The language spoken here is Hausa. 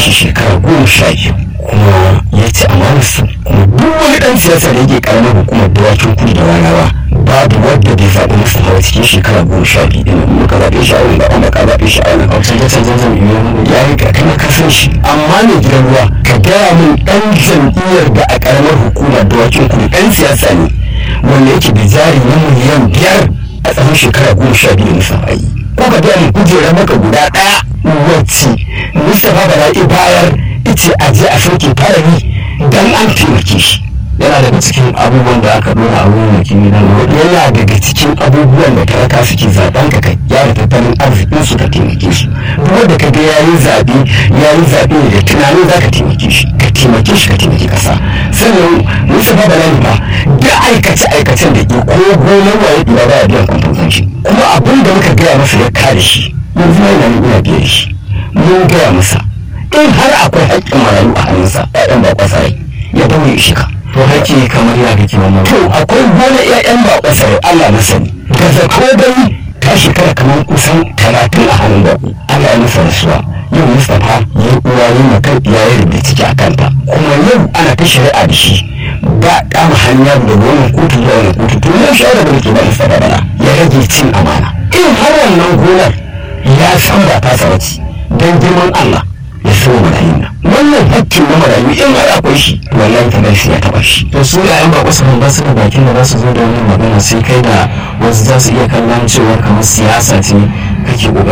mulki shekara goma sha biyu kuma ya ci amanarsu kuma duk wani ɗan siyasa da yake karamar hukumar dawakin kudu da warawa babu wadda bai zaɓi Mustapha ba cikin shekara goma sha biyu ɗin nan muka zaɓe shi a wani ba wanda ka zaɓe shi a wani a canje-canjen jam'iyyar ya yi ka kana kasan shi amma ne gidan ruwa ka gaya min ɗan jam'iyyar da a karamar hukumar dawakin kudu ɗan siyasa ne wanda yake da jari na miliyan biyar a tsawon shekara goma sha biyu Mustapha yi ko ka gaya min kujerar maka guda ɗaya wacce Mustapha Bala'i bayar ice a je a sauke farari don an taimake shi yana daga cikin abubuwan da aka dora a wurin wakili na yana daga cikin abubuwan da talaka suke zaben ka kai ya da tattalin arzikin su ka taimake su duk wanda ka ga yayi zabe yayi zabe ne da tunanin za ka taimake shi ka taimake shi ka taimake kasa sannan Mustapha Bala'i ba da aikace aikacen da ke ko gonar waye biya ba ya biyan kwanton shi kuma abin da muka gaya masa ya kare shi yanzu ma yana ina biyan shi mun gaya masa in har akwai haƙƙin marayu a hannunsa ƴaƴan ba kwasa rai ya daure shi ka to haƙƙi kamar ya kake wannan to akwai gona ƴaƴan ba kwasa rai Allah na sani da zato dai ta shekara kamar kusan talatin a hannun da Allah ya masa rasuwa yau Mustapha ya uwa yi maka ya yi rubuta ciki a kanta kuma yau ana ta shari'a da shi ba kama hanya da wannan kotu zuwa wannan kotu to yau shawara da ke ba Mustapha bana ya rage cin amana in har wannan gonar ya san ba ta sawaci don girman Allah ya so marayun nan wannan hakkin na marayu in har akwai shi wallahi ta sai ya taba shi to su yayan ba kusa ba su da bakin da za su zo da wannan magana sai kai da wasu za su iya kallon cewa kamar siyasa ce kake